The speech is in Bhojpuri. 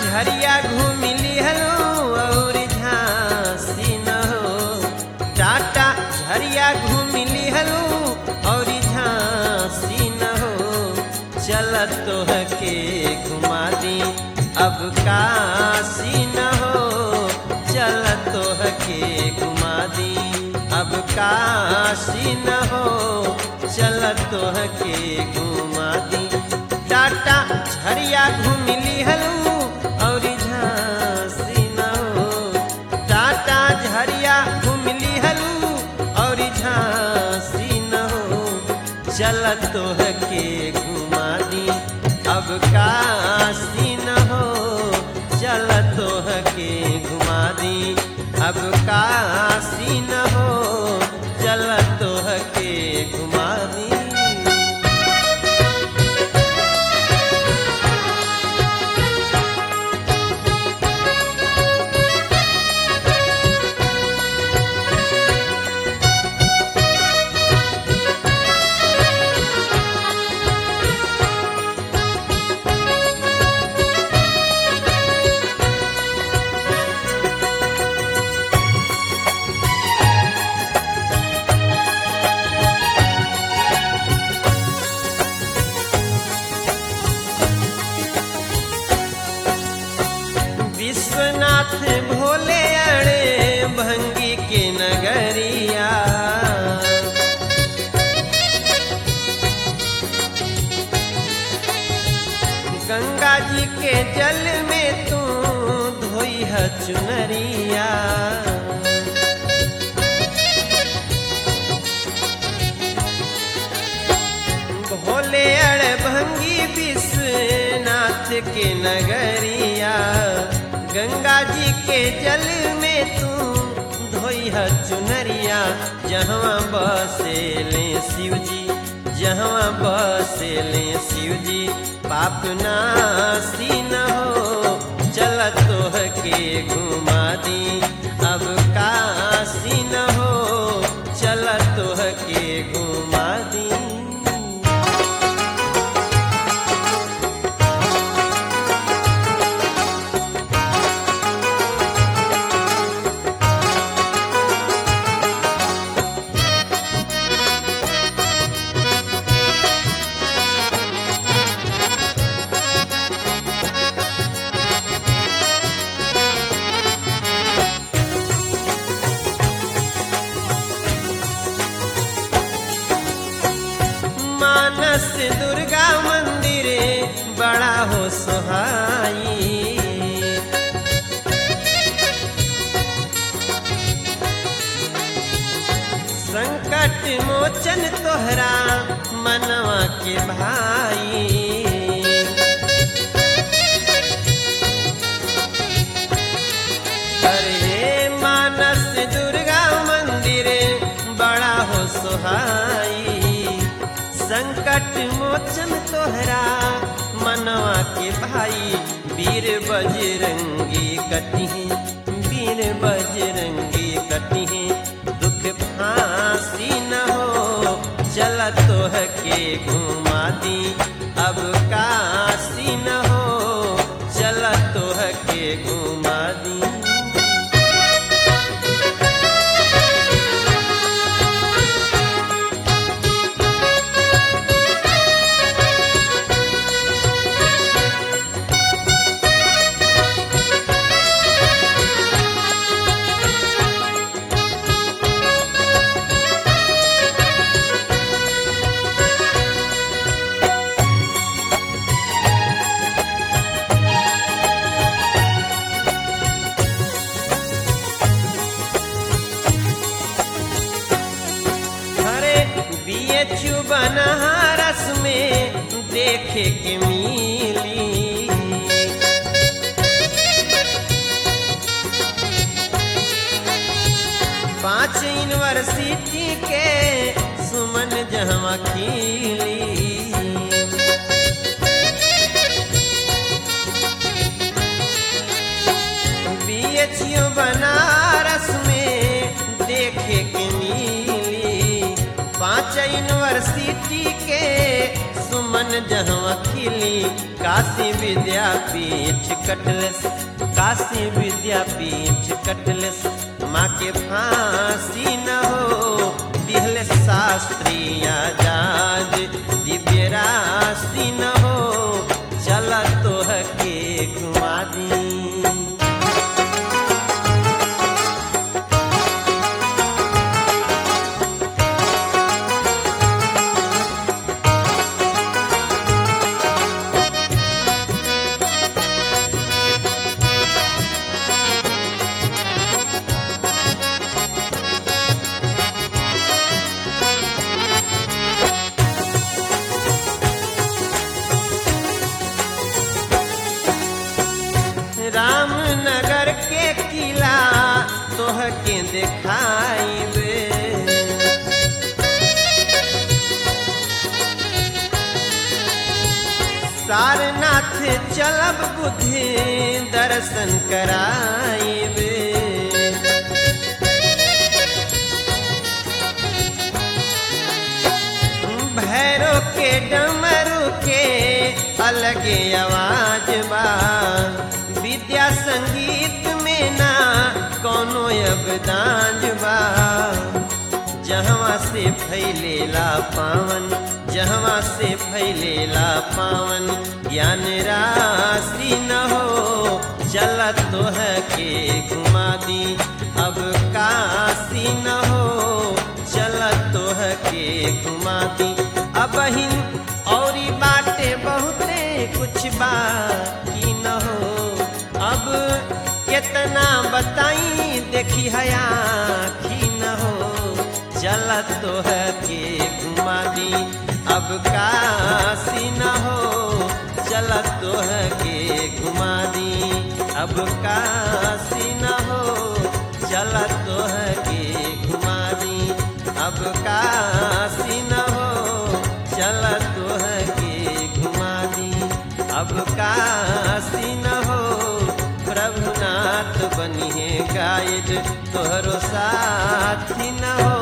झरिया घूमी लिहलू और झांसी न हो टाटा झरिया घूमी लिहलू और झांसी न हो चल तोह के घुमा दी अब काशी न हो चल तोह के घुमा दी अब काशी न हो चल तोह के घुमा दी टाटा झरिया घूम लिहलू और झांसी न हो टाटा झरिया घूम लिहलू और झांसी न हो चल तोह के घुमा दी अब काशी न हो चल तोह के घुमा दी अब काशी न हो चल तोह के घुमा दी विश्वनाथ भोले अड़े भंगी के नगरिया गंगा जी के जल में तू धोई है चुनरिया भोले अड़ भंगी विश्वनाथ के नगरिया गंगा जी के जल में तू धोई है चुनरिया जहाँ बसेले शिव जी जहाँ बसेले शिव जी पाप नासी न हो चल तोह के घुमा दी अब काशी न हो चल तोह के घुमा दी मानस दुर्गा मंदिर बड़ा हो सुहाई संकट मोचन तोहरा मनवा के भाई अरे मानस दुर्गा मंदिर बड़ा हो सुहाई संकट मोचन तोहरा मनवा के भाई वीर बजरंगी कटिहे वीर बजरंगी कटिहे दुख फांसी न हो चल तोह के घुमा दी अब काशी न हो चल तोह के घुमा दी पावन जहवा खिली काशी विद्यापीठ कटलस काशी विद्यापीठ कटलस माँ के फांसी न हो दिहल शास्त्री आजाद दिव्य राशि न हो चल तोह के घुमा दी रामनगर के किला तोह के देखाइबे सारनाथ चलब बुद्धि दर्शन कराइबे भैरो के डमरू के अलगे आवाज बा विद्या संगीत में ना कोनो अबदान बा जहवा से फैलेला पावन जहवा से फैलेला पावन ज्ञान राशि न हो चल तोह के घुमा दी अब काशी न हो चल तोह के घुमा दी अब हिन औरी बाटे बहुते कुछ बाकी न हो अब कितना बताई देखी हया की न हो चल तोह के घुमा दी अब काशी न हो चल तोह के घुमा दी अब काशी न हो चल तोह के घुमा दी अब काशी न हो चल तोह के घुमा दी अब काशी न हो प्रभुनाथ बनिए गाइड तोहरो साथी न हो